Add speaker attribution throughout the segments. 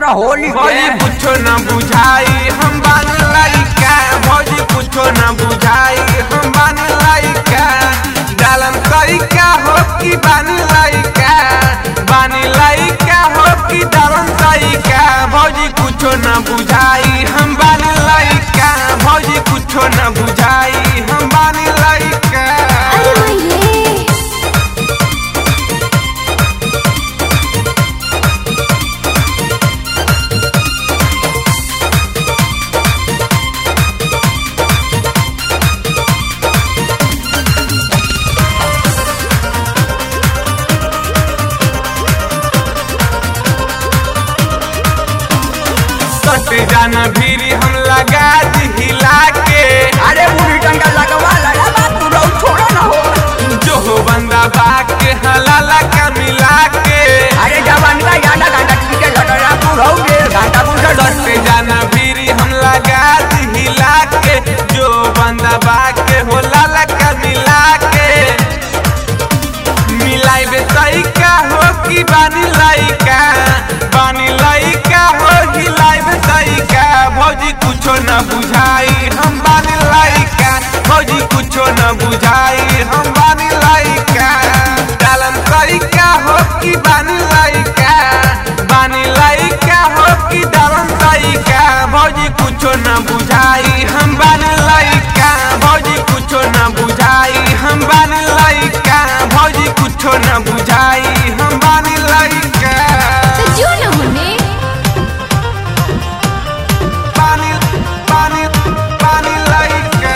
Speaker 1: पूरा होली
Speaker 2: भौजी
Speaker 1: के
Speaker 2: कुछो न बुझाई हम बान लइका भौजी कुछो न बुझाई हम बान लइका डालन तरीका हो कि बान लइका बानी लइका हो कि डालन तरीका भौजी कुछो न बुझाई हम बान लइका भौजी कुछो न बुझाई हम बान लइका
Speaker 3: अरे मैये
Speaker 2: सटे जाना भीरी हम लगा दी हिला के
Speaker 1: अरे बूढ़ी डंडा लगवा लगा बात पूरा छोड़ा ना हो
Speaker 2: जो हो बंदा बाग के हलाला का मिला के
Speaker 1: अरे जवान का गांडा गांडा ठीक है लटरा पूरा हो गए गांडा पूरा
Speaker 2: सटे जाना भीरी हम लगा दी हिला के जो बंदा बाग के हो लाला का मिला के मिलाई बे तरीका हो कि बानी लइका बानी लइका हो हिलाई बे तरीका भौजी कुछो न बुझाई हम बानी लइका भौजी कुछो न बुझाई हम बानी लइका डालन तरीका हो कि बानी लइका बानी लइका हो कि डालन तरीका भौजी कुछो न बुझाई हम बानी लइका भौजी कुछो न बुझाई हम बानी लइका भौजी कुछो न बुझाई हम बानी लइका
Speaker 3: तो जो न होने
Speaker 2: बानी बानी बानी लइका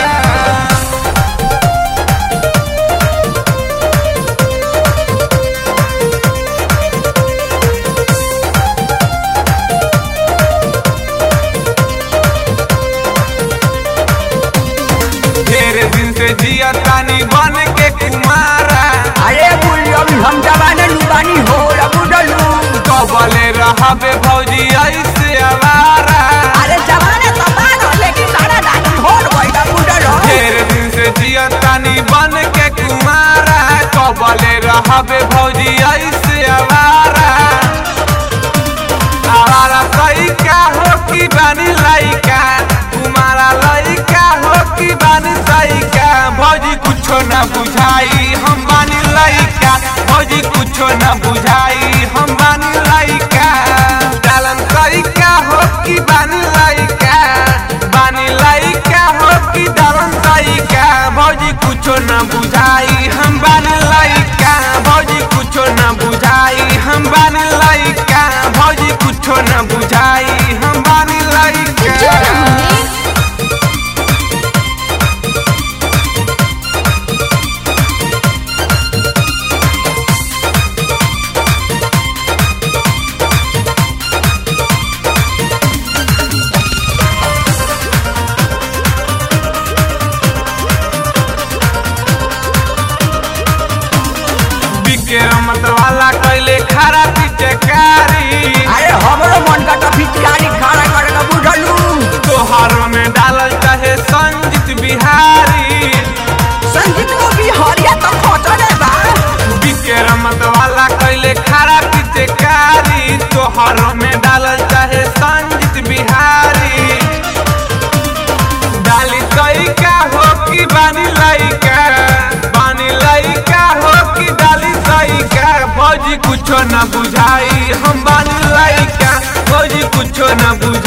Speaker 2: ढेर दिन से जिया तानी बन के कुमारा
Speaker 1: अरे बूढ़ी अभी हम जवान लुबानी हो रबू डलू
Speaker 2: कबले रहबे भौजी ऐसे आवारा
Speaker 1: अरे जवान तो बान हो लेकिन सारा दान छोड़ गई रबू डलो
Speaker 2: ढेर दिन से जिया तानी बन के कुमारा कबले रहबे भौजी ऐसे आवारा आवारा तरीका हो कि बानी लइका कुमारा लइका हो कि बानी सइका भौजी कुछो न बुझाई हम बानी लइका भौजी कुछो न बुझाई हम बानी लइका डालन तरीका हो कि बानी लइका बानी लइका हो कि डालन तरीका भौजी कुछो न बुझाई हम बानी लइका भौजी कुछो न बुझाई हम बानी लइका भौजी कुछो न बुझाई हम बानी
Speaker 3: तो जो न
Speaker 2: लइका
Speaker 3: होने
Speaker 2: बिके रमत वाला कैले खरा पिचकारी
Speaker 1: अरे हमरो मन का तो फिचकारी खड़ा कर रबू डलू
Speaker 2: तोहारो में डालल चाहे संजीत बिहारी
Speaker 1: संगीत को भी हरिया तो खोचले बा
Speaker 2: बिके रमत वाला कैले खरा पिचकारी तोहारो में डालल चाहे संजीत बिहारी डाली तरीका हो कि बानी लइका बानी लइका हो कि डाली तरीका भौजी कुछो न बुझाई हम बानी लइका भौजी कुछो न बुझाई